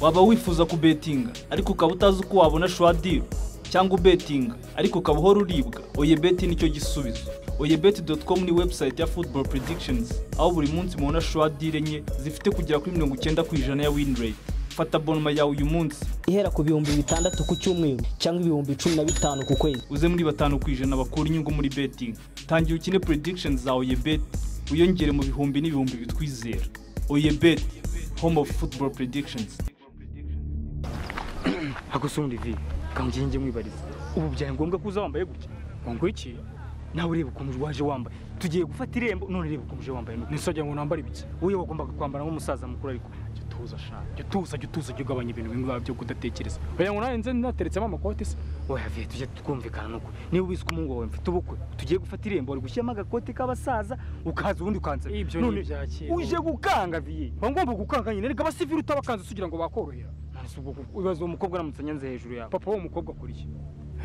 waba wifuza kubetinga ariko ukaba utazi uko wabona shuwadiro cyangwa ubetinga ariko ukaba uhora uribwa oyebeti nicyo gisubizo oyebeti doti komu ni webusayiti ya futuboro predikishonizi aho buri munsi mubona shuwadire enye zifite kugera kuri mirongo icyenda ku ijana ya winireti fata bonoma yawe uyu munsi ihera ku bihumbi bitandatu ku cyumweru cyangwa ibihumbi cumi na bitanu ku kwezi uze muri batanu ku ijana bakura inyungu muri betingi tangira ukine predikishonizi za oyebeti wiyongere mu bihumbi n'ibihumbi bitwizera oyebeti home of football predictions hagusundi vi kangiye njye mwibariza ubu byaye ngombwa ko uza wambaye gutya ngo iki nawe ureba ukuntu waje wambaye tugiye gufata irembo none reba ukuntu uje wambaye nisajya ngo nambare ibiki wowe wagombaga kwambara nk'umusaza mukuru ariko jya utuza shaka jya utuza jya utuza jya ugabanya ibintu bimwe biba byo kudatekereza oya ngo nawe nze nateretsemo amakote se oya vi tujya twumvikana nuko niba ubizi ko umuhungu wawe mfite ubukwe tugiye gufata irembo wari gushyiramo agakote k'abasaza ukaza ubundi ukanza Ibyo ni None ibya kera. uje gukanga vi uba ngomba gukanga nyine reka abasivili utabakanze usugira ngo bakorohera none ubwo ubibaza uwo mukobwa aramutse anyanze hejuru yawe papa w'uwo mukobwa akora iki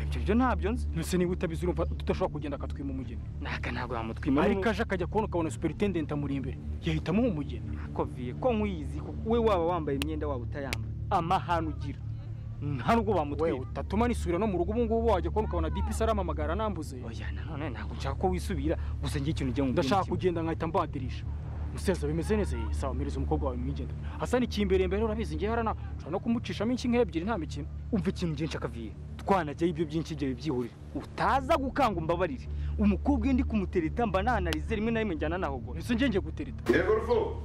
ibyo byo ntabyo nzi nose niba utabizi urumva tudashobora kugenda akatwima umugeni naka ntabwo wamutwima ariko aje akajya kubona ukabona superintendenti amuri imbere yahitamo umugeni ariko viye ko nk'uyizi kuko we waba wambaye imyenda waba utayambaye amahane ugira nta n'ubwo bamutwira Wewe, utatuma nisubira no mu rugo ubu ngubu wajya kubona ukabona dipi aramamagara anambuze oya nanone ntabwo nshaka ko wisubira gusa ngira ikintu ugiye ngo ndashaka kugenda nkahita mbadirisha umusaza bimeze neza ye sawa mpereza umukobwa wawe mwigendera asa n'ikimbere imbere urabizi ngewe arana ushobora no kumucishamo inshyi ebyiri nta mikino umva ikintu ngiye nshaka viye twanajyaho ibyo byinshi ibyo bibyihurira utaza gukanga umbabarire umukobwa iyo ndi kumutereta mba nanarize rimwe na rimwe njyana nahogora ese ngenge gutereta yego rufu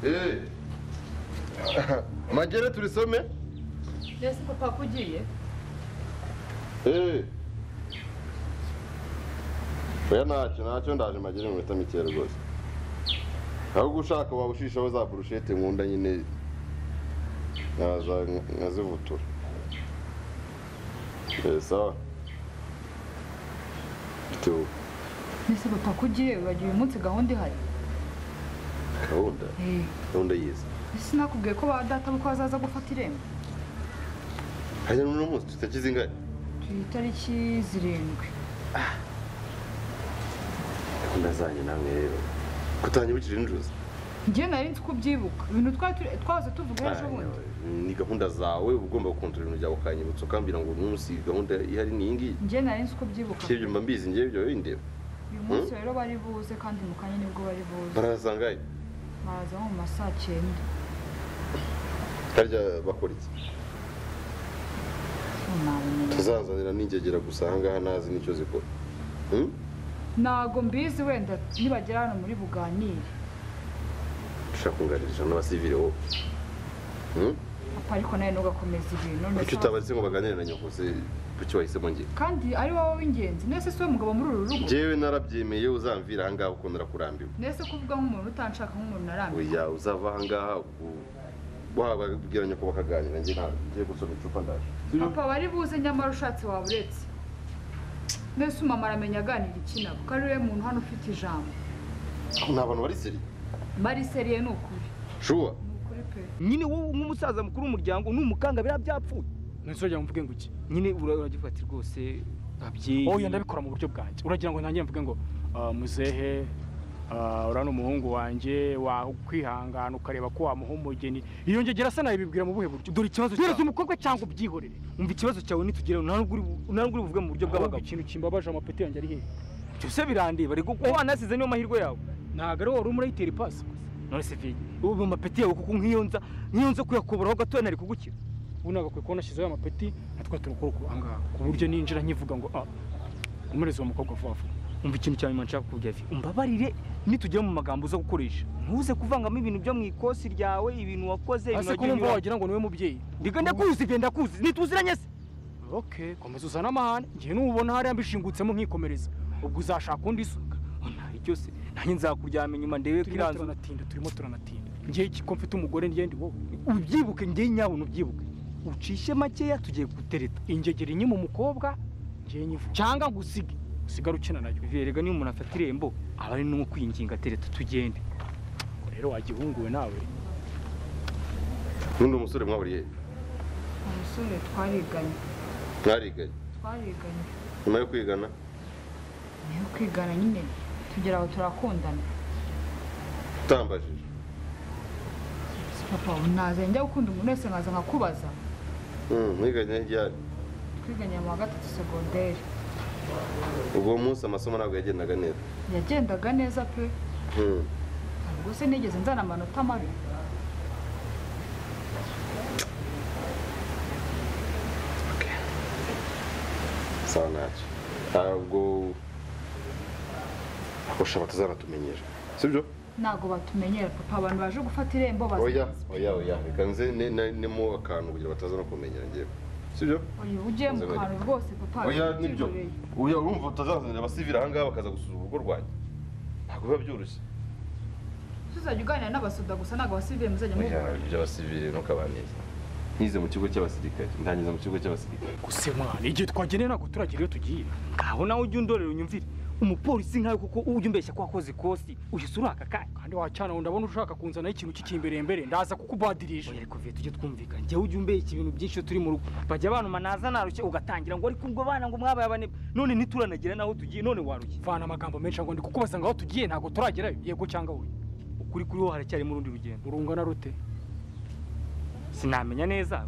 eee magere turisome mbese papa ko ugiye eee oya ntacyo ntacyo ndaje magere mu minota mikeya rwose ahubwo ushaka wawushishaho za burushete nkunda nyine nkaza nkazivutura eee sawa bitewe mbese papa ko ugiye uragira uyu munsi gahunda ihari gahunda Eh, gahunda yiza mbese sinakubwiye ko ba data ko bazaza gufata irembo hanyuma uno munsi tutakize ingane turi itariki zirindwi gahunda zanjye namwe rero kutanyibukira injuzi njye nari nzi ko ubyibuka ibintu twari turi- twahoze tuvuga ejo bundi ni gahunda zawe uba ugomba gukontorora ibintu byawe ukanyibutsa ukambwira ngo uyu munsi gahunda ihari ni iyi ngiyi njye nari nzi ko ubyibuka kera ibyo mba mbizi ngewe ibyo windeba uyu munsi rero bari buze kandi mu kanya nibwo bari buze baraza ngahe baraza nko mu ma saa cyenda harya bakora iki nabimenya tuzazanira n'ingegera gusa ahangaha ntazi n'icyo zikora Hmm? ntago mbizi wenda nibagera hano muri buganire ushaka kunganiriza n'abasivile wowe Hmm? papa ariko nawe ntugakomeza ibintu none kuki se- utabaze ngo baganire na nyoko se kuki wahisemo ngewe kandi ari wowe w'ingenzi nese si we mugabo muri uru rugo ngewe narabyemeye uzamvira ahangaha uko narakurambiwe mbese kuvuga nk'umuntu utanshaka nk'umuntu narambiwe oya uzava ahangaha u- wababwira nyoko bakaganira ngewe ntabwo ngiye gusoma icupa ndaje papa wari buze nyamara ushatse waba uretse mbese umama aramenya aganira iki nabo ko ari we muntu hano ufite ijambo ni abantu bari seri mariseriye ni ukuri shuwa ni ukuri pe nyine wowe nk'umusaza mukuru w'umuryango n'umukanga biriya byapfuye none wajya ngo mvuge ngo iki nyine ura- uragifata rwose abyeyi oya ndabikora mu buryo bwanjye uragira ngo ntangiye mvuge ngo "Ah, muzehe ah, uriya ni umuhungu wanjye wakwihangana ukareba ko wamuha umugeni iyo ngegera asa nayo bibwira mu buhe buryo dore ikibazo wereza cyawe umukobwa cyangwa ubyihorere umva ikibazo cyawe nitugereho nta n'ubwo uri- nta n'ubwo uri buvuge mu buryo ahubwo bw'abagabo ikintu kimbabaje amapeti yanjye ari hehe byose birandeba ariko ko wanasize niyo mahirwe yawe ntabwo ari wari umurayitera ipasi none se vi ubu amapeti yawe kuko nk'iyo nza nk'iyo nza kuyakoboraho gatoya nari kugukira ubu nagakwiye kubona ashyizeho amapeti natwe turakora uko ahangaha ku buryo ninjira nkivuga ngo ah umuhereza uwo mukobwa vuba vuba umva ikintu cya nyuma nshaka kukubwira vi umbabarire nitugera mu magambo uza gukoresha ntuze kuvangamo ibintu byo mu ikosi ryawe ibintu wakoze ibintu ase ko wagiye wumva unyuramo. wagira ngo niwe mubyeyi Ndiga ndakuzi vi ndakuzi ntituziranye se ok komeza uzane amahane ngewe n'ubona hariya mbishingutsemo nkikomereza ubwo uzashaka undi isuka ntayo cyose nanjye nzakuryama inyuma ndebe ko turimo iranze turanatinda turimo turanatinda ngewe iki ko mfite umugore ngende wowe ubyibuke ngewe nyawe ntubyibuke ucishe makeya tugiye gutereta ingegera inye mu mukobwa ngewe nyivuga cyangwa ngo usige usigare ukina nayo verega niyo umuntu afata irembo aba ari no kwinginga tereta tugende Ubwo rero wagihunguwe nawe n'undi musore mwahuriye umusore twariganye mwariganye twariganye nyuma yo kwigana niyo kwigana nyine tugera aho turakundana utambajije papa naza njya gukunda umuntu wese nkaza nkakubaza mwiganye ryari twiganye mu wa gatatu segonderi ubwo munsi amasomo ntabwo yagendaga neza yagendaga neza pe Mm. ntabwo se nigeze nzana amanota mabi sawa ntacyo ntabwo ushaka tuzanatumenyera sibyo ntabwo batumenyera papa abantu baje gufata irembo oya bazaza oya oya reka nze ne- ne- nemo akantu kugira bataza no kumenyera ngewe sibyo uyu ugiye mu Nzabari. kantu rwose papa oya biba nibyo byigoreye. oya urumva utazazanira abasivili ahangaha bakaza gusura urugo rwanjye ntabwo biba byoroshye tuzajya uganira n'abasuda gusa ntabwo abasivire muzajya oya mubikora iby'abasivili ntukabaneze nkize mu kigo cy'abasirikare ndangiza mu kigo cy'abasirikare gusa mwana igihe twageneye ntabwo turagera iyo tugiye ngaho nawe ujya undorera unyumvire umupolisi nkawe kuko ujya umbeshya ko wakoze ikosi uhise uraka kanya kandi wacana ngo ndabona ushaka kunzanaho ikintu cy'ikimbere ndaza kukubadirije oya reka viye tujye twumvikana njyewe ujya umbeshya ibintu byinshi iyo turi mu rugo bajya banuma naza narushye ugatangira ngo ariko ubwo bana ngo mwabaye abane none ntituranagira naho tugiye none warushye vana amagambo menshi ngo ndi kukubaza ngo aho tugiye ntabwo turagerayo yego cyangwa oya ukuri kuri wo haracyarimo urundi rugendo urungana rute sinamenya neza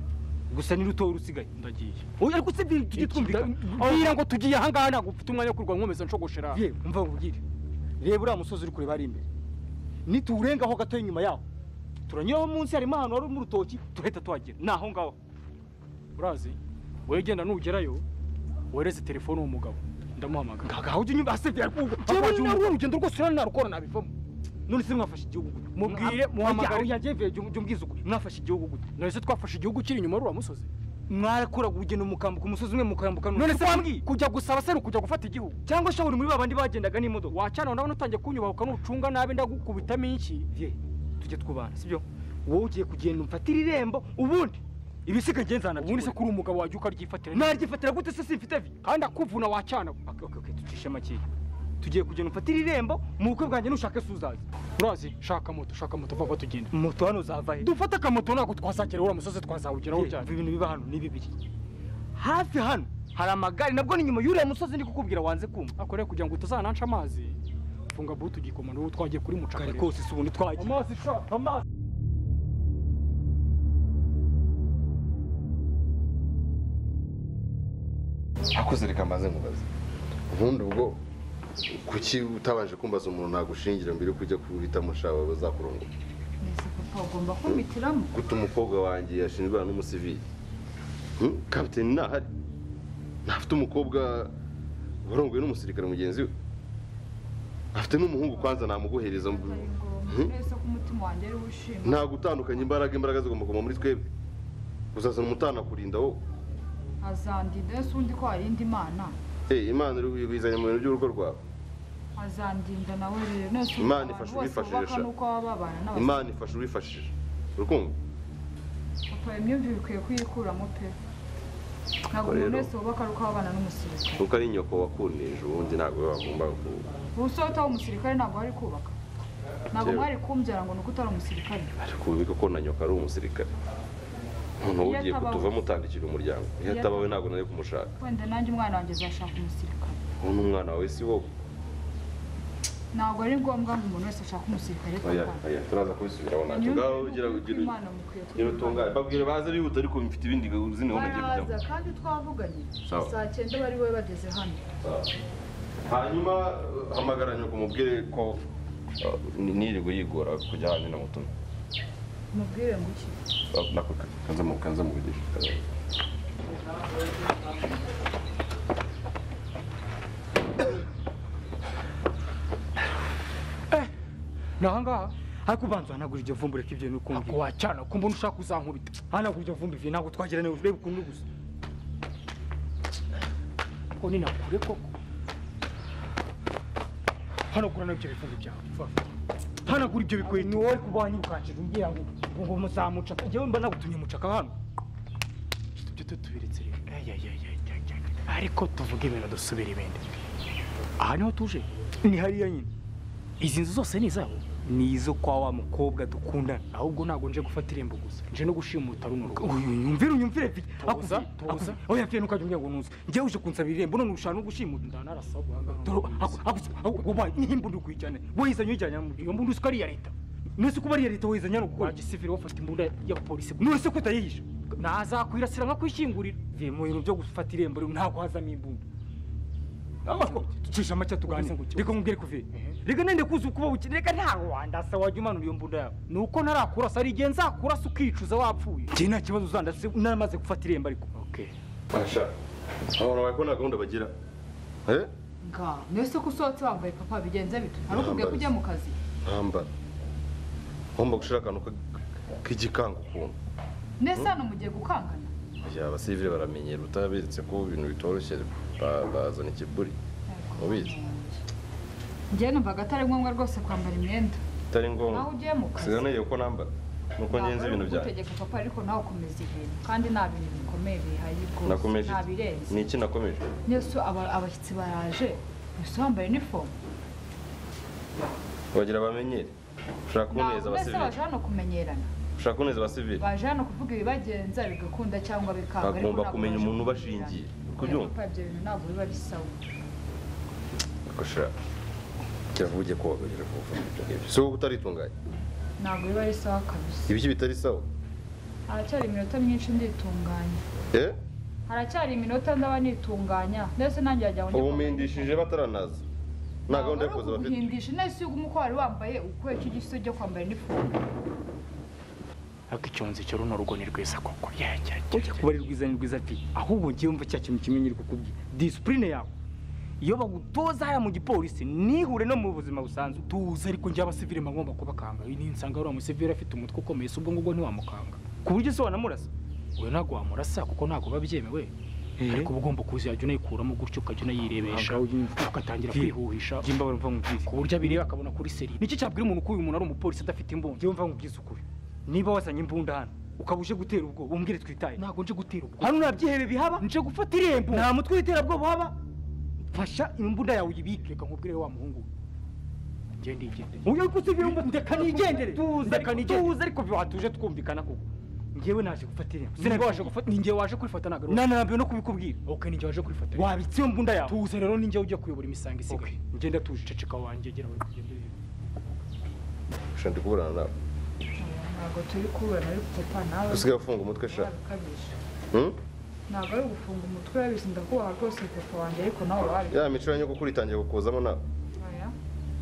gusa ni rutoya urusigaye ndagiye oya ariko se biri tujye twumvikana mbwira ngo tugiye ahangaha ntabwo ufite umwanya wo kurwanya nkomeza nshogoshera yewe umva nkubwire reba uriya musozi uri kureba ari imbere nituwurengaho gatoya inyuma yaho turanyuraho munsi harimo ahantu hari urutoki turahita tuhagera ni aho ngaho urazi wowe genda nugerayo wereze telefone uwo mugabo ndamuhamagara ngaho ujya unyumva asebye yewe narwo urugendo rwose urana narukora nabivamo none se mwafashe igihugu gute mubwire muhamagare yajye mvuye jya umbwiza ukuri mwafashe igihugu gute none se twafashe igihugu kiri inyuma y'uriya musozi mwarakoraga urugendo mukambuka umusozi umwe mukambuka none se wambwiye kujya gusaba se ni ukujya gufata igihugu cyangwa se muri ba bandi bagendaga n'imodoka wacana ndabona utangiye kunyubahuka n'ucunga nabi ndagukubitamo iki ye tujye twubana sibyo wowe ugiye kugenda umfatira irembo ubundi ibisiga ngenzana ubundi se kuri umugabo wajya ukaryifatira naryifatira gute se simfite vi kandi akuvuna wacana okay, okay, okay, tucishe makeya tugiye kugenda umfatira irembo mu bukwe bwanjye nushake se uzaza urazi shaka moto shaka moto vuba tugenda moto hano uzava he dufate akamoto ntabwo twazagera uriya musozi twazawugeraho cyane ibintu biba hano ni bibiri hafi hano hari amagare nabwo ni nyuma y'uriya musozi ndi kukubwira wanze kumva ako rero kugira ngo utazananca amazi funga butu ugikoma n'uwo twagiye kuri mucakare kose si ubundi twagiye amazi sha amazi akoze reka mbaze mubaze ubundi ubwo kuki utabanje kumbaza umuntu nagushingira mbere yo kujya kuhitamo shawe bazakurongora neza papa ugomba kumpitiramo gute umukobwa wanjye yashinjwa n'umusivili Hmm? kapiteni ntahari ntafite umukobwa warongoye n'umusirikare mugenzi we afite n'umuhungu kwanza namuguhereza Ari mu- ngombwa neza ko umutima wanjye ari wishima nta gutandukanya imbaraga imbaraga zigomba kuguma muri twebwe uzazana umutanakurinda wowe azandinda ese undi ko hari indi mana Eh, imana iri kuyizanye mu bintu by'urugo rwawe azandinda nawe rero nese undi Imana abantu ifasha bose uwifashisha. bubaka n'uko baba babana n'abasivile imana ifasha uwifashije urukumva papa imyumvire ikwiye kuyikuramo pe ntabwo Rero- umuntu wese wubaka ari uko abana n'umusirikare kuko ari nyoko wakundije ubundi ntabwo bagomba ku ubusota w'umusirikare ntabwo ari kubaka ntabwo Yewe. mwari kumbyara ngo ni uko utari umusirikare ariko wibuke ko na nyoko ari umusirikare noneho Iyo ugiye atabaho- kutuvamo utandikira umuryango iyo Iyo atabawe ntabwo nari kumushaka wenda nanjye umwana wanjye azashaka umusirikare ubu ni umwana wawe si wowe ntabwo ari ngombwa ngo umuntu wese ashake umusirikare oya papa oya turaza kubisubiraho ntacyo ngaho ugira ugira Imana mukwiye ugira kuyibaha. utungane babwire baze bihuta ariko mfite ibindi zindi gahunda ngiye baraza kujyamo kandi twavuganye Sawa. saa cyenda bari we bageze hano hanyuma hamagara nyoko umubwire ko uh, ni- nirirwe yigora kujya ahandi namutumye mubwire ngo iki nako kanza mu kanza mu bigisha ni ahangaha ariko ubanza uhanagura iryo vumbi ureke ibyo n'ukumva ntabwo wacana ko mbona ushaka kuzankubita hanagura iryo vumbi ivi ntabwo twagira neza urebe ukuntu uri gusa ko ni nakure koko hanagura nabyo bifungo byawe vuba vuba. hanagura ibyo bikweto ni wowe kubanya ukanshije umbwira ngo ngo ngo muzamuca njyewe mba nagutumye mucaka hano Ufite ibyo tutubiretse rero Ay, ay, ay, ay, ay, ay. ariko tuvuge ibintu dusubira ibindi aha niho tuje ni hariya nyine izi nzu zose ni izabo ni izo kwa wa mukobwa dukundana ahubwo ntabwo nje gufata irembo gusa nje no gushimuta runo rugo unyumvire unyumvire vi akuza tuza aho yafiye nukajya umbwira ngo nuze njye uje kunsaba irembo none ushaka no gushimuta ndana arasaba guhanga akuza ubaye n'ihimba uri kuyijyana we yizanye uyijyana mu iyo mbundi uzi ko ari iya leta nese ko bariya leta wayizanye ari ugukora wa gisivili wafata imbunda ya polisi none ko utayiyishe nazakwirasira nka kwishingurira mvuye mu bintu byo gufata irembo rero ntabwo hazamo imbunda cisha amacya tuganire Ubuze ngo- reka nkubwire ko uvuye reka nende kuzi kuba bukene reka ntago wandasa wajya umanura iyo mbunda yawe ni uko ntarakurasa hari igihe nzakurasa ukicuza wapfuye njye nta kibazo uzandase naramaze gufata irembo ariko Basha abantu bawe ko nta gahunda bagira eh Nga, nese ko usohotse wambaye papa bigenze bite hari ukubwiye ko ujya mu kazi ntambara ngomba gushira akantu ka- k'igikanga ukuntu nese hano mugiye gukangana ya abasivile baramenyera utaberetse ko ibintu bitoroshye ba- bazana ikiburi ubizi njye numvaga atari ngombwa rwose kwambara imyenda bitari nawe ngombwa ugiye mu kazi sinaniye ko nambara nuko ngenza ibintu byanjye utegeka papa ariko nawe ukomeza ibintu kandi nta bintu bikomeye bihaye rwose nakomeje nta iki? birenze ni iki nakomeje nese aba- abashyitsi baraje nese wambaye inifomu bagira bamenyere ushaka kuboneza ntabwo mbese abasivile baje hano kumenyerana ushaka kuboneza abasivile baje hano kuvuga ibibagenza bigakunda cyangwa bikanga ariko bagomba ntabwo kumenya baje umuntu kumenyerana. ubashingiye Oya, kubyumva papa ibyo bintu ntabwo biba bisawa gushira kiravuge ko wabagera ku buvuzi ibyo ngibyo si wowe utaritunganye ntabwo biba ari sawa kabisa ibiki bitari sawa haracyari iminota myinshi nditunganya eh haracyari iminota ndaba nitunganya ndetse nanjye yajya ngo ubumindishije bataranaza nta gahunda yo kuza bafite guhindisha nese iyo uguma uko wari wambaye ukubera icyo giso cyo kwambara inifomu ariko icyonzi cyo runo rugo ni rwiza koko yajyajya ujya kuba ari rwiza ni rwiza pe ahubwo ngiye wumva cya kintu kimwe nyiri kukubwira disipurine yawe iyo bagutoza hariya mu gipolisi nihure no mu buzima busanzwe tuzi ariko njye abasivile bagomba kubakanga iyi ni insanga uriya musivile afite umutwe ukomeye si ubwo ngubwo ntiwamukanga ku buryo se wanamurasa we ntabwo wamurasa kuko ntabwo biba byemewe ariko uba ugomba kuzajya unayikuramo gutyo ukajya unayirebesha Aha, ngaho unyumva. ugatangira Jye- kwihuhisha njye mbabara mva nkubwire ku buryo abireba akabona kuri seri nicyo cyabwira umuntu ko uyu muntu ari umupolisi adafite imbunda njyewe mva nkubwize ukuri niba wazanye imbunda hano ukaba uje gutera ubwoba umbwire twitaye ntabwo nje gutera ubwo hano nta byihebe bihaba nje gufata irembo nta mutwe w'iterabwoba uhaba fasha imbunda yawe uyibike reka nkubwire wa muhungu we. njye ndigendera uyu kusivira umbu ndeka nigendere Tuze, ndeka nigendere tuze ariko byo watuje twumvikana koko njyewe naje gufata irembo sinabwo waje gufata ninjye waje kurifata ntabwo ari wowe. nanarambiwe no kubikubwira ok ninjye waje kurifata wabitsiye imbunda yawe tuze rero ninjye ujya kuyobora imisango isigaye ngenda tuje ceceka wanjye gera we kugenda ureba ushaka ndi kuburana nawe ntabwo turi kuburana ariko papa nawe usigaye ufunga umutwe sha urabikabije Hmm? ntabwo ari ugufunga umutwe urabizi ndakubaha rwose papa wanjye ariko nawe wabi ya mico ya nyogokuru itangiye gukuzamo nawe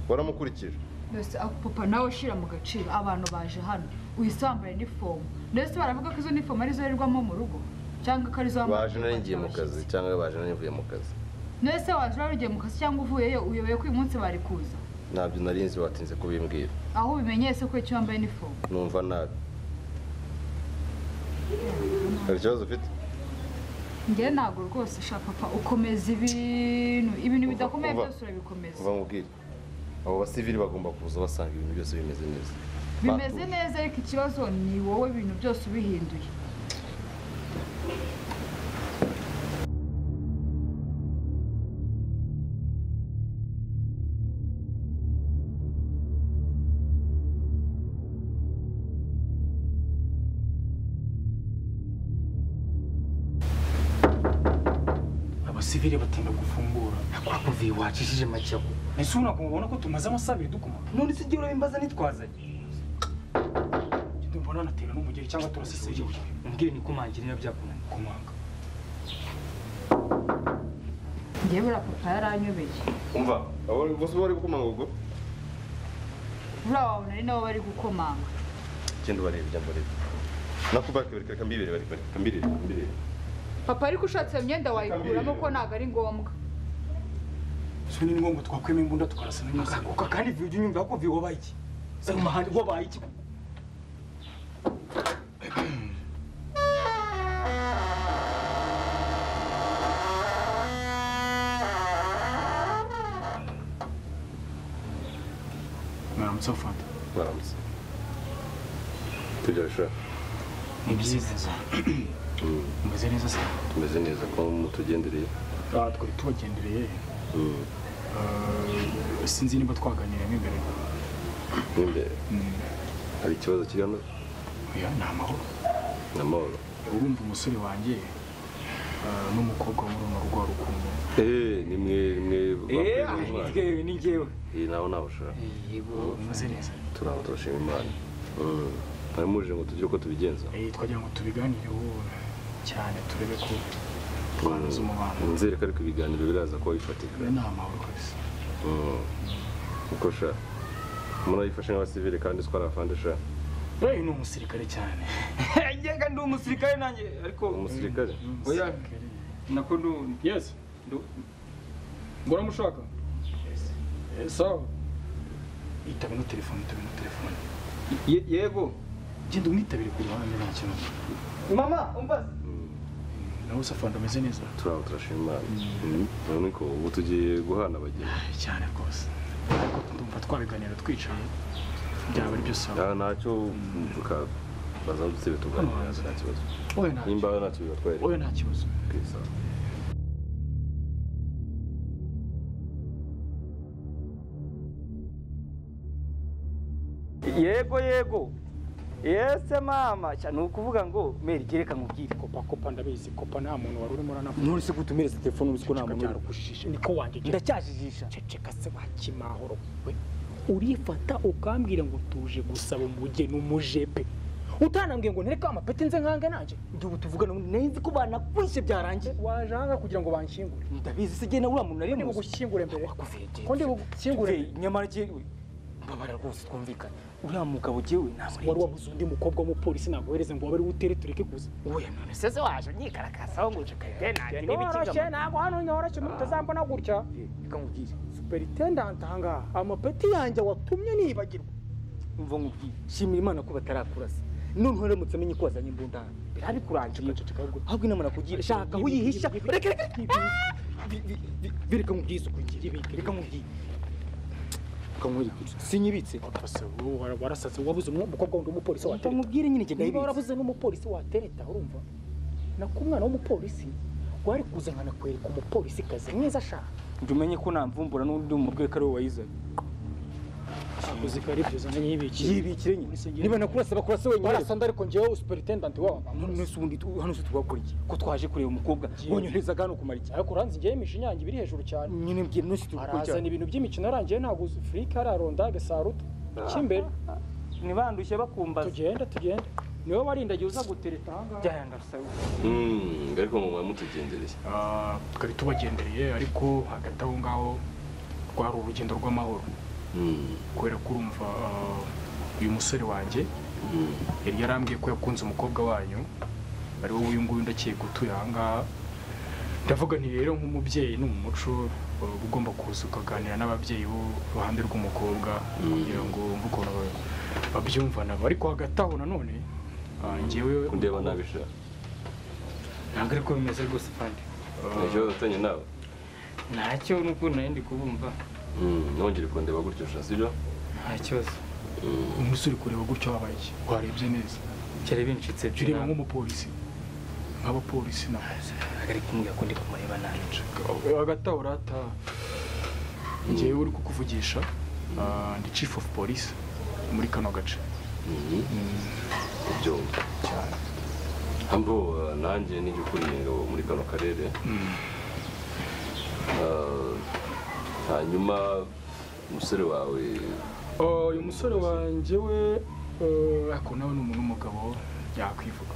waramukurikije mbese ako papa nawe ushyira mu gaciro abantu baje hano uhise wambaye inifomu ndetse baravuga ko izo nifomu ari zo rirwamo mu rugo cyangwa ko ari zo wambaye baje nari ngiye mu kazi abashyitsi. cyangwa baje nari mvuye mu kazi ndetse waje wari ugiye mu kazi cyangwa uvuyeyo uyobewe ko uyu munsi bari kuza ntabyo nari nzi watinze kubimbwira aho ubimenyese ko icyo wambaye inifomu numva nabi hari ikibazo ufite njyewe ntabwo rwose ushaka papa ukomeza ibintu ibintu Kuva- bidakomeye kuva- byose urabikomeza kuva mubwire abo basivili bagomba kuza basanga ibintu byose bimeze neza bimeze Batuje. neza ariko ikibazo ni wowe ibintu byose ubihinduye abasivile batinda gufungura akora kuva iyo wacishije make ako ese ubu ntabwo mubona ko tumaze amasaha abiri dukoma none se igihe urabimbaza nitwazanye Njye mbona anatera n'umugeri cyangwa turaseseye umbwire ni kumangira niba byakunaniye kumanga njyewe uriya papa yaranyobeye umva abo bose bari gukomanga ubwo uriya wawe nari nabo bari gukomanga genda ubarebe ujya mbarebe nakubake reka mbibere bareka reka mbirebe mbirebe papa ariko ushatse iyo myenda wayikuramo ko ntabwo ari ngombwa so ni ngombwa twakwema imbunda tukarasa n'imisango ukaguka kandi viyo ujya unyumva ko viyo wabaye iki se mu mahandi wabaye iki mwaramutse fanta baramutse tujya bishobora ni byiza umeze neza se tumeze neza ko mutugendereye aha twari tubagendereye Eh, sinzi niba twaganiriye mo imbere imbere hari ikibazo kigana oya ni amahoro ni amahoro urumva umusore wanjye ah, n'umukobwa muri runo rwa rukundo eee ni mwe mwe bakuye eee mu mwana ngewe ni ngewe iyi nawe nawe ushaka yego bimeze neza turaho turashima imana Mm. mwari muje ngo tugire uko tubigenza Eh, twagira ngo tubiganireho cyane turebe ko twanoza umubano nzereka ariko ibiganiro biraza kuba bifatika ni amahoro kabisa Mm. uko sha umuntu ayifashe nk'abasivile kandi siko ari afande sha eee ni umusirikare cyane ngega ndi umusirikare nanjye ariko umusirikare oya nako ndu yes ndu ngora mushaka Eh, sawa itabe no telefone itabe no telefone Ye- yego genda umwitabire ku ruhande nta kibazo mama umbaza nawe safando ameze neza turaho turashima imana Mm. none ko ubu tugiye guhana abageni Eh, cyane rwose ariko ndumva twabiganira twicaye byaba ari byo sawa nta ntacyo tuka baza dutebe tuganira nta kibazo oya nta nimba ntacyo bibatwarira oya nta kibazo kwisa yego yego yese mama cyane ni ukuvuga ngo meri gereka nkubwire kopa kopa ndabizi kopa nta muntu wari urimo uranavuga nturese ko utumeretse telefone uzi ko nta muntu uri byarakushije niko wanjye ndacyajijisha ceceka se wa kimahoro we urifata ukambwira ngo tuje gusaba umugeni umujepe utanambwiye ngo ntereke amapeti nze nkange nanjye ndi ubu tuvugana ubundi nari nzi ko banakwishe byarangiye waje aha ngaha kugira ngo banshingure ndabizi se jye na uriya muntu nari ndi muzi bugushyingure mbere wakuvuye jye ko ndi bugushyingure Jye, nyamara jyewe mbabara rwose twumvikane uriya mugabo jyewe namurenge wari wabuze undi mukobwa w'umupolisi nagohereze ngo wabe ari utere tureke kuza uya none se se waje unyigaragazaho ngo uje kayitenange ntiworoshye ntabwo hano nyoroshye mutazambona gutya reka nkubwire superintendant ahangaha amapeti yanjye watumye nibagirwa umva nkubwire shimira imana ko batarakurasa none uramutse amenye ko wazanye imbundana birabikurangiriye ahubwo inama nakugira shaka aho uyihisha reka reka reka Bi- bi- bi- bi- reka nkubwire isuku ngire reka nkubwire reka nkubwire sinyibitse Ese wowe wara- warasaze wabuze umu- umukobwa wundi w'umupolisi umva watereta nkubwire nyine jye niba ndayibitse warabuze n'umupolisi watereta urumva nako umwana w'umupolisi wari kuza nkanakwereka umupolisi kazi mwiza ashaka njye umenye ko namvumbura n'undi mu bwe ari wowe wayizanye akazi kari byiza n'iyibikira yibikire nyine Singira- niba nakurasa bakurase wenyine warasanda ariko ngewe superintendant wabo nese ubundi tu- hano se tugakora iki ko twaje kureba umukobwa wonyohereza hano kumara iki ariko uranzi ngewe imishinya yanjye ibiri hejuru cyane nyine mbwira nese tugakora arazana iki ibintu by'imikino yarangiye ntaguze furika araronda agasaruta cy'imbere ntibandushye bakumbaza tugende tugende niwe warindagiye uza gutereta ahangaha byaya ndasaba Mm, ariko mu mutugendereye Ah, twari tubagendereye ariko hagati aho ngaho rwari urugendo rw'amahoro Mm, kubera ko urumva ah, uyu musore wanjye mm. yari yarambwiye ko yakunze umukobwa wanyu ari wowe uyu nguyu ndakeka utuye aha ngaha ndavuga nti rero nk'umubyeyi ni umuco uba ugomba kuza ukaganira n'ababyeyi b'uruhande rw'umukobwa kugira ngo wumve ukuntu ba- babyumva nabo ariko hagati aho nanone ah, njyewe kundeba nabi sha ntabwo ariko bimeze rwose fandi nta kibazo afitanye nawe ntacyo n'uko nari ndi kubumva Mm, nongere kundeba gutyo sha sibyo nta kibazo Mm. umusore kureba gutyo wabaye iki warebye neza cyari bincitse jya ureba nk'umupolisi nk'abapolisi nabo ari kumbwira ko ndi kumureba nabi hagati aho urataha njyewe uri kukuvugisha ah, ndi chief of police muri kano gace Mm. kubyumva cyane ambo uh, nanjye nijye ukuriye ingabo muri kano karere Uh, hanyuma umusore wawe Oh, uyu musore wanjye we eh, ariko nawe ni umuntu w'umugabo yakwivuga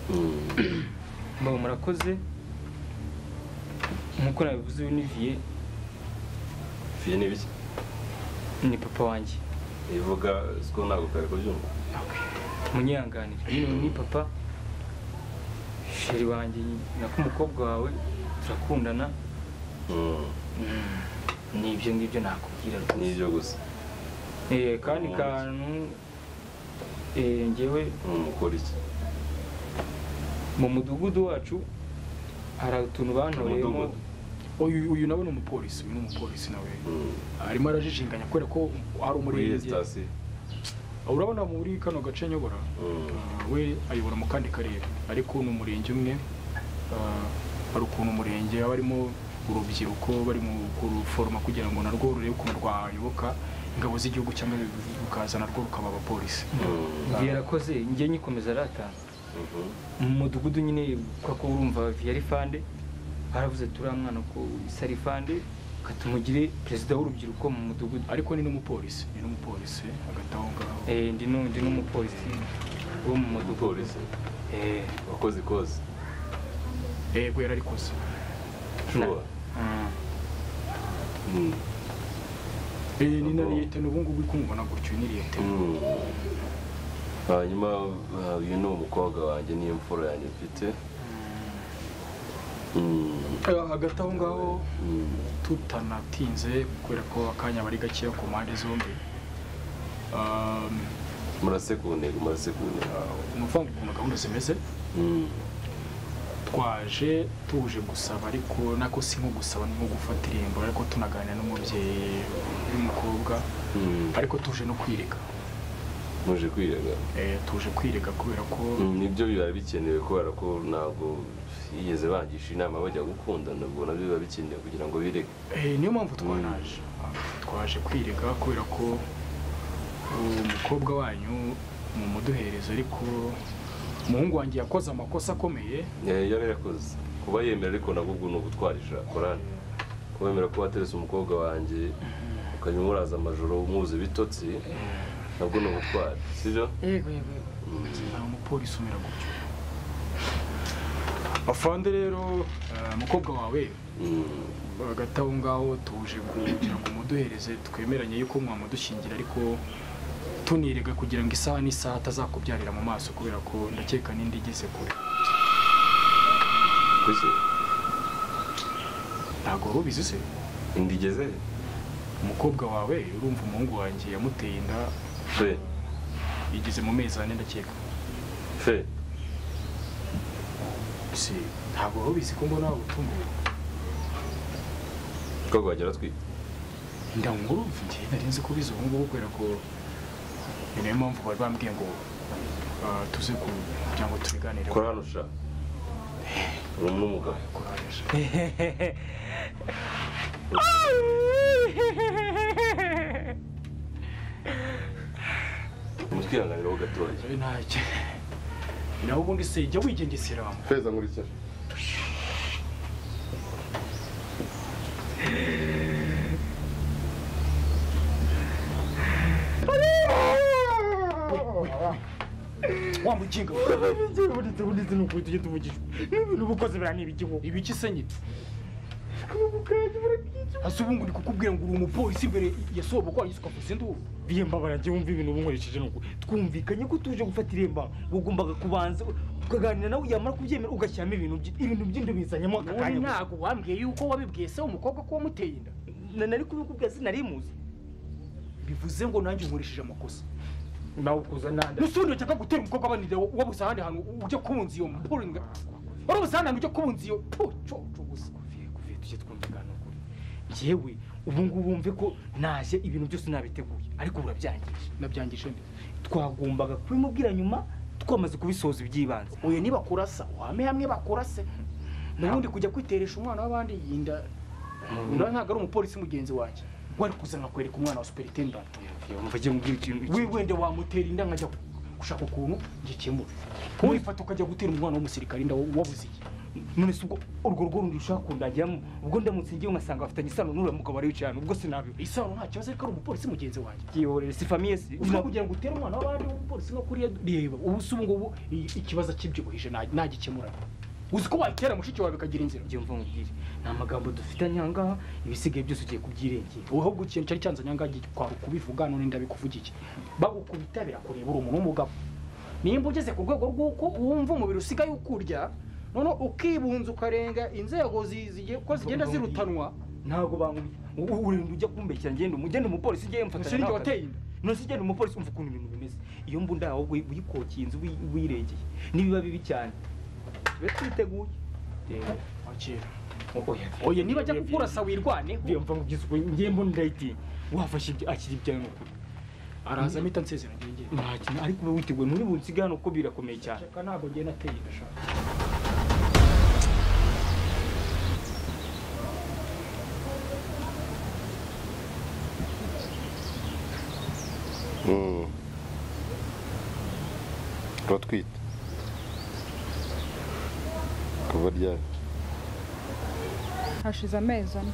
Mm, mbaho murakoze nk'uko nabivuze uyu ni viye fiye ni biki ni papa wanjye ivuga siko ntabwo kare kubyumva munyihanganire nyine uyu ni papa sheri wanjye nako umukobwa wawe turakundana Mm, Mm, nibyo ngibyo nakubwira rwose nibyo gusa Eh, kandi kantu eh, ngewe Mm, ukora iki mu mudugudu wacu hari utuntu bantoreyemo Umudugudu. uyu uyu nawe ni umupolisi uyu ni umupolisi nawe Mm, arimo arajijinganya kubera ko hari muri iyi umurenge sitasiyo urabona muri kano gace nyobora Mm, Uh, we ayobora mu kandi karere ariko ni umurenge umwe uh, hari ukuntu umurenge haba harimo urubyiruko bari mu kuruforoma kugira ngo narwo rurebe ukuntu rwayoboka ingabo z'igihugu cyangwa rukaza narwo rukaba abapolisi mm, viye arakoze njye nyikomeza aratanga mhm. mu mudugudu nyine kuko urumva viye ari fande baravuze turiya mwana ko isarifande katumugire perezida w'urubyiruko mu mudugudu ariko ni n'umupolisi ni n'umupolisi hagati aho ngaho Eh, ndi nu- ndi n'umupolisi wo mu mudugudu Umupolisi. Eh, wakoze ikoze yego yararikoze shuwa mm. Eh, ni nariyete n'ubu ngubu uri kumubona gutyo niriyete hanyuma ah, uyu ni umukobwa wanjye niyo mfura yanjye mfite Mm, hagati aho ngaho mm. tutanatinze kubera ko akanya bari gakeya ku mpande zombi um, murase ku ntego murase ku ntego ni ukuvuga ngo ukuntu gahunda zimeze Mm, twaje tuje gusaba ariko nako si nko gusaba ni nko gufata irembo ariko tunaganira n'umubyeyi w'umukobwa mm. ariko tuje no kwirega muje kwirega Eh, tuje kwirega kubera ko Mm, nibyo biba bikenewe kubera ko ntabwo yigeze bangisha inama bajya gukundana ubwo nabyo biba bikenewe kugira ngo birege Eh, niyo mpamvu twanaje twaje kwirega kubera ko umukobwa wanyu mumuduhereza ariko umuhungu wanjye yakoze amakosa akomeye Eh, yari yakoze kuba yemera ariko nabwo ubwo ni ugutwarisha korani kuba yemera ko waterese umukobwa wanjye ukajya umuraza amajoro umuzi bitotsi nabwo ni ubutwari sibyo yego yego nta mupolisi umera gutyo afande rero eh, umukobwa wawe Mm, hagati aho ngaho tuje kugira ngo muduhereze twemeranye yuko mwamudushingira ariko tunirega kugira ngo isaha n'isaha atazakubyarira mu maso kubera ko ndakeka n'indi igeze kure kuki ntabwo waba ubizi se inda igeze umukobwa wawe urumva umuhungu wanjye yamuteye inda fe igeze mu mezi ane ndakeka fe si ntabwo waba ubizi ko mbona utunguwe ko wagera atwite ndamwumva njye nari nzi ko ubizi ubu ngubu kubera ko ni nayo mpamvu bari bambwiye ngo ah, tuze ku kugira ngo tubiganireho korani usha uri n'umugabo Kuraje. mutwihanganiraho gatoya Eh, ntacyo nawe ubundi se jya wigengesera feza nkurikira wa mukinga Buretse buretse ni ukuri tujye tuvugishwa n'ibintu bukoze biriya ni ibigihombo ibiki se nyine hasi ubu ngo ndi kukubwira ngo uri umupolisi imbere ya sobukwa yise ukavuza induru biyambabara njye wumva ibintu bunkoresheje nuko twumvikanye ko tuje gufata iremba wagombaga kubanza ukaganira nawe yamara kubyemera ugashyiramo ibintu bye- ibintu by'indubizanyamo aka ubundi kanya ntabwo wambwiye yuko wabibwiye se umukobwa ko wamuteye inda Na- nari kubikubwira sinari muzi bivuze ngo nanjye nkurishije amakosa nawe ukuza nanda n'usundi ndashaka gutera umukobwa abanira wabuze ahandi hantu ujya kubunza iyo mpuringa wabuze ahandi hantu ujya kubunza iyo puco gusa kuvuye tujye twumvikana ukuri yewe ubu ngubu wumve ko naje ibintu byose nabiteguye ariko burabyangije nabyangisha nde twagombaga kubimubwira nyuma twamaze kubisoza iby'ibanze uyu nibakurasa wame hamwe bakurase n'ubundi kujya kwiteresha umwana w'abandi yinda nawe ntabwo ari umupolisi mugenzi wanjye wari kuza nkakwereka umwana wa superintendant yumva agiye mubwira ikintu we wenda wamutera inda nkajya gushaka ukuntu gikemura wifata ukajya gutera umwana w'umusirikare inda wabuze iki none se ubwo urwo rugo rundi rushaka kundajyamo ubwo ndamutse ngiye ngasanga bafitanye isano n'uriya mugabo wari wicaye hano ubwo sinabibona isano nta kibazo ariko ari umupolisi mugenzi wanjye yihorere si famiye si uzwi kugira ngo utere umwana w'abandi w'umupolisi nko kuriya reba ubu si ubu ngubu i- ikibazo akibyibuhije nta- ntagikemura uzi ko wayitera mushiki wawe bikagira inzira njye mva nkubwire ni amagambo dufitanye aha ngaha ibisigaye byose ugiye kubyirengera wowe ahubwo ikintu cyari cyanzanye aha ngaha igihe kwari ukubivuga none ndabikuvuga iki bagukubita birakureba uri umuntu w'umugabo nimba ugeze ku rwego rw'uko wumva umubiri usigaye ukurya noneho ukibunza ukarenga inzego zi- zigiye- uko zigenda zirutanwa ntabwo bankubita U- urenda ujya kumbeshyira ngenda umu- ngenda umupolisi ujye yemfatanya ntashira igihe nawe wateye akazi. inda none se ugenda umupolisi umva ukuntu ibintu bimeze iyo mbu ndawe ahubwo uyikokeye inzu uyi- uyiregeye nibiba bibi cyane tube twiteguye wakira oya niba ajya kukurasa wirwaneho mva nkubwiza ukuri njye mbona ndayitinya wafashe ibyo akiri ibyawe ni ukuri araza mpita nsezeranye ngira nta kintu ariko ube witeguye muri bunsiga hano kuko birakomeye cyane reka ntabwo ngiye nateye inda shaka uratwite kuva ryari hashize amezi ane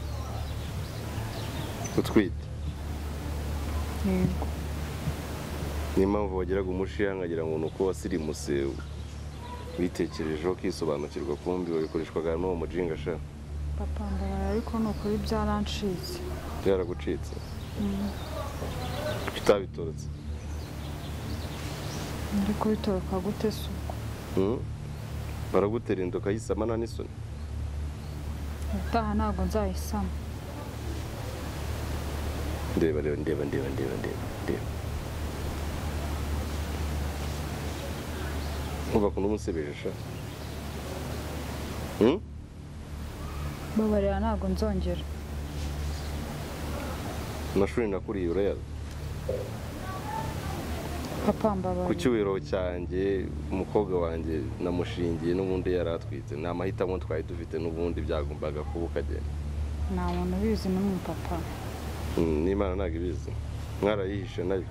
utwite yego niyo mpamvu wagiraga umushiha nkagira ngo ni uko wasirimuse witekerejeho ukisobanukirwa kumbi wabikoreshwaga n'uwo mujinga sha papa ndabara ariko ni ukuri byarancitse byaragucitse kuki utabitorotse ndi kubitoroka gute se ubwo Hmm? baragutera inda ukayisama nta n'isoni ubutaha ntabwo nzayisama ndeba reba ndeba ndeba ndeba ndeba ndeba ntubake n'umusebeje sha Hmm? babarira ntabwo nzongera amashuri nakuriye urayazi papa ku mbabarira cyubahiro cyanjye umukobwa wanjye namushingiye n'ubundi yari atwite ni amahitamo twari dufite n'ubundi byagombaga kuba ukagenda nta muntu ubizi n'umwe papa Hmm, n'imana ntabwo ibizi mwarayihishe nayo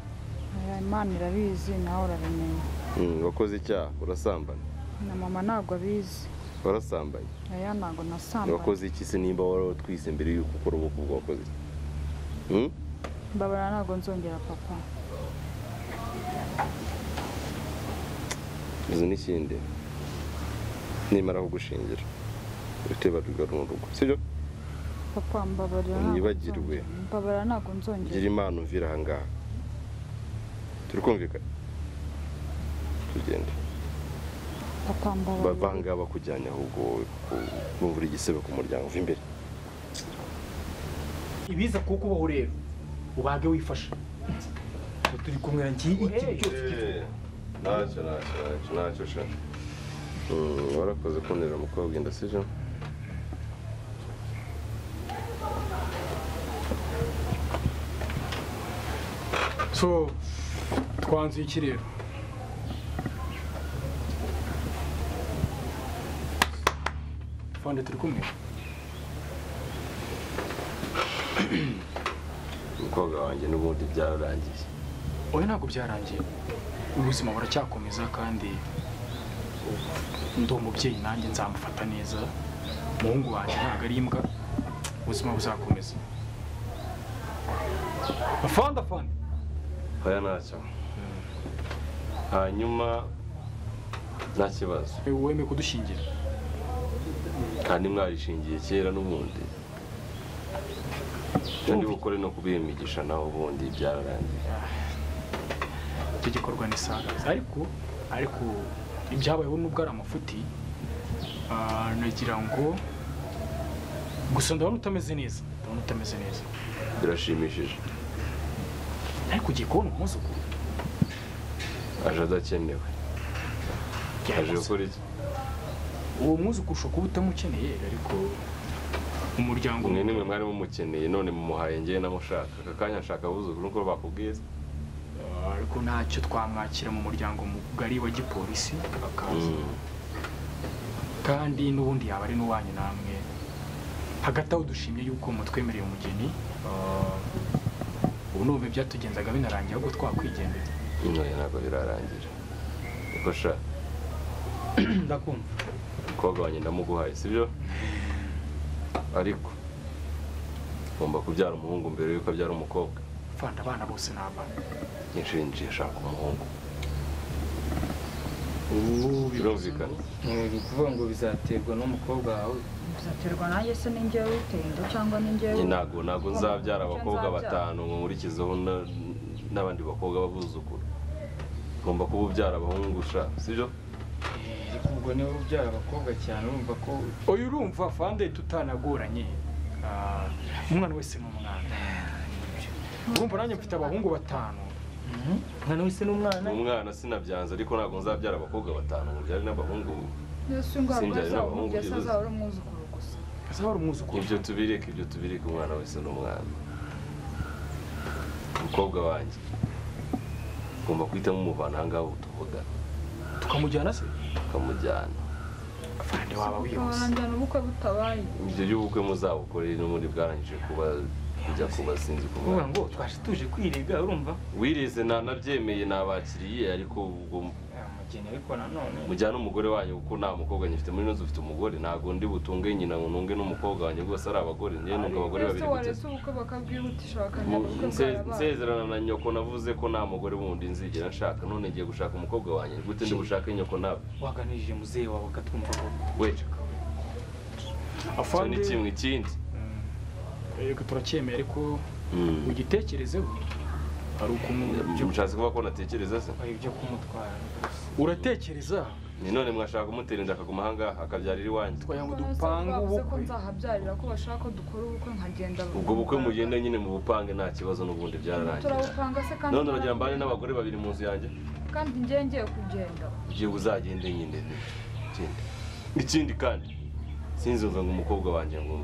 Oya, imana irabizi nawe urabimenya Hmm, wakoze icyaha urasambana na mama ntabwo abizi warasambanye oya ntabwo nasambanye wakoze iki se nimba wari utwise mbere y'uko ukora ubukwe bwa wakoze iki? Hmm? mbabarira ntabwo nzongera papa izi n'ikindi nimara kugushingira uhite barugaru mu rugo sibyo papa mbabarira ntabwo Nibagirwe. nzongera. mbabarira ntabwo gira nzongera imana umvira ahangaha turi kumvikana tugenda papa mbabarira bavanga bakujyanye ahubwo wowe ku- bumvura igisebe ku muryango uva imbere ibiza kuko ubaho rero ubage wifashe turi kumwe ngiye ikintu cyose ntacyo ntacyo ntacyo ntacyo sha Mm, warakoze kunera umukobwa inda sibyo so twanzuye iki rero fande turi kumwe umukobwa wanjye n'ubundi byararangiye oya ntabwo byarangiye ubuzima buracyakomeza kandi ndi umubyeyi nanjye nzamufata neza umuhungu wanjye ntabwo ari imbwa ubuzima buzakomeza afande afande oya ntacyo hanyuma nta kibazo wemeye kudushingira kandi mwarishingiye kera n'ubundi kandi bukore no kubimigisha nawe ubundi byararangiye icyo gikorwa ni sangaza ariko ariko ibyabayeho nubwo ari amafuti ah, nagira ngo gusa ndabona utameze neza ndabona utameze neza birashimishije ariko ugiye kubona umwuzukuru aje adakenewe aje byari gukora iki uwo mwuzukuru ushobora kuba utamukeneye ariko umuryango mwe nimwe mwari mumukeneye none mumuhaye ngewe namushaka aka kanya nshaka abuzukuru nk'uko bakubwiza Ah, ariko ntacyo twamwakira mu muryango mugari wa gipolisi akaza kandi n'ubundi yaba ari n'uwanyu namwe hagati aho dushimye yuko mutwemereye umugeni ah, ubu n'ubu byatugenzaga binarangira ahubwo twakwigendera none ntabwo birarangira niko sha ndakumva umukobwa wanjye ndamuguhaye sibyo ariko ugomba kubyara umuhungu mbere yuko abyara umukobwa fanda abana bose ni abana inshinji ashaka umuhungu birumvikana ni ukuvuga ngo bizaterwa n'umukobwa wawe bizaterwa nanjye se ningewe witinda cyangwa Njye ningewe ntabwo ntabwo nzabyara abakobwa batanu ngo nkurikizeho na- n'abandi bakobwa b'abuzukuru ngomba kuba ubyara abahungu sha sibyo Eh, ariko ubwo niba ubyara abakobwa cyane urumva ko uyu urumva fande tutanagoranye Ah, umwana wese ni umwana urumva nanjye mfite abahungu batanu umwana wese n'umwana umwana sinabyanze ariko ntabwo nzabyara abakobwa batanu ngo byare n'abahungu mbese ngo Sinjye abagore ari zabo n'abahungu mbese byibuze. azaba ari umwuzukuru gusa azaba ari umwuzukuru ibyo tubireke ibyo tubireke umwana wese ni umwana umukobwa wanjye ngomba guhitamo umuvana aha ngaha ubu tuvuga tukamujyana se ukamujyana fande waba wihuse ukabaranjyana ubukwe butabaye ibyo by'ubukwe muzabukore n'ubundi bwarangije kuba kujya kuba sinzi uvuga kuba ngo twaje tuje kwirega urumva wirize nanabyemeye nabakiriye ariko ubwo ikintu ariko nanone mujyane umugore wanyu kuko nta mukobwa nyifite muri ino nzu ufite umugore ntabwo ndi butunge nyina ngo nunge n'umukobwa wanjye rwose ari abagore njyewe nuko abagore babiri gusa warese ubukwe bakabwihutisha bakajya Mu- ubukwe nse- bwarabaye nsezerana na nyoko navuze ko nta mugore wundi nzigera nshaka none ngiye gushaka umukobwa wanjye gute ndi bushake nyoko nawe waganirije muzehe wawe akatwumva ko we icyo ni kimwe ikindi yego turacyemeye ariko Mm. ugitekerezeho hari ukuntu mushatse kuba ko natekereza se ari ibyo kumutwara uratekereza ni none mwashaka kumutera inda akaguma ahangaha akabyarira iwanjye twagira ngo None se dupanga bavuze ko ubukwe nzahabyarira ko bashaka ko dukora ubukwe nkagenda ubwo bukwe mugenda nyine mu bupange nta kibazo n'ubundi byararangiye turabupanga se kandi none uragira mbane n'abagore babiri mu nzu yanjye kandi ngiye ngiye kugenda ibyo uzagende nyine ikindi ikindi kandi sinzumva ngo umukobwa wanjye ngo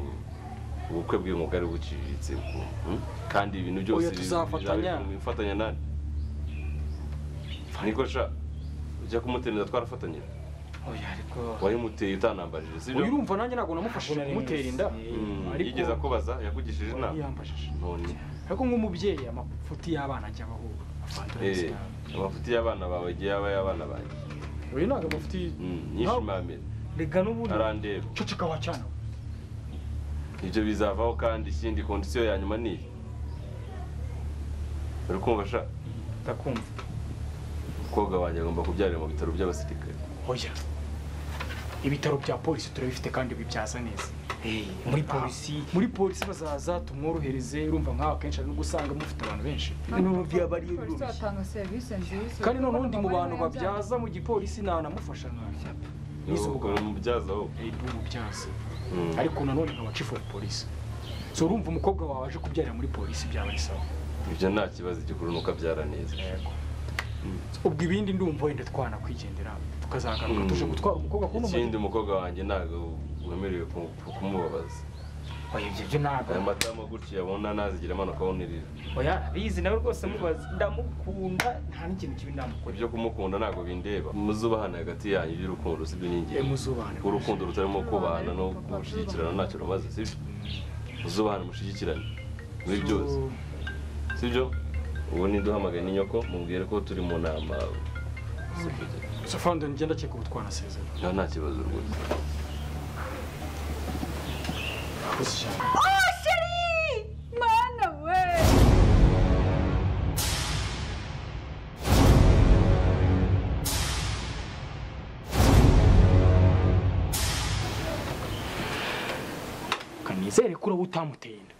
ubukwe bwe ngo bwari buciriritse ngo, hmm? kandi ibintu byose Oya, tuzafatanya. bifatanya nani niko sha ujya kumutereza twarafatanyije oya ariko wayimuteye utanambarije sibyo uyu urumva nanjye ntabwo namufashije kumutera inda Mm, ariko- yigeze akubaza yakugishije inama yambajije none ariko nk'umubyeyi amafuti y'abana ajya abaho eh amafuti y'abana bawe igihe yaba ay'abana banjye uyu ntabwo amafuti Mm, nyishimamira rega n'ubundi arandeba ceceka wacana ibyo bizavaho kandi ikindi kondisiyo ya nyuma ni iyi uri kumva sha ndakumva umukobwa wanjye agomba kubyarira mu bitaro by'abasirikare oya ibitaro bya polisi turabifite kandi bibyaza neza muri polisi muri polisi bazaza tumworohereze urumva nk'aho akenshi ari no gusanga mufite abantu benshi Ibintu byaba ari polisi batanga serivisi nziza kandi noneho undi mu Abagore bantu barabyanga. babyaza mu gipolisi ntanamufasha nabi Yize umugabo. umubyazaho umubyaza ariko nanone nkaba chifu wa polisi so urumva umukobwa wawe aje kubyarira muri polisi byaba ari sawa ibyo nta kibazo igikuru ni uko abyara neza ubwo ibindi ndumva wenda twanakwigendera tukazagaruka Mm. tuje gutwara umukobwa kuno ikindi umukobwa wanjye ntabwo wemerewe ku- ku- kumubabaza oya ibyo byo ntabwo aya matama gutya abona nazigira amanuka abonirira oya bizi nawe rwose mubaza ndamukunda nta n'ikintu kibi ndamukora ibyo kumukunda ntabwo bindeba muzubahana hagati yanyu iby'urukundo sibyo ni Eh, ingenzi muzubahane urukundo rutarimo kubana no gushyigikirana ntacyo rumaze sibyo muzubahane mushyigikirane muri byose So, sibyo ubu niduhamagaye ni nyoko mubwire ko turi mu nama so fandom ngenda cyeka ubu twanasezerana nta nta kibazo rwose Urakoze cyane Oh, chérie Mana we kanizere ko uraba utamuteye inda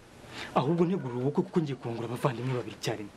ahubwo ntegura ubukwe kuko ngiye kungura abavandimwe babiri icyarimwe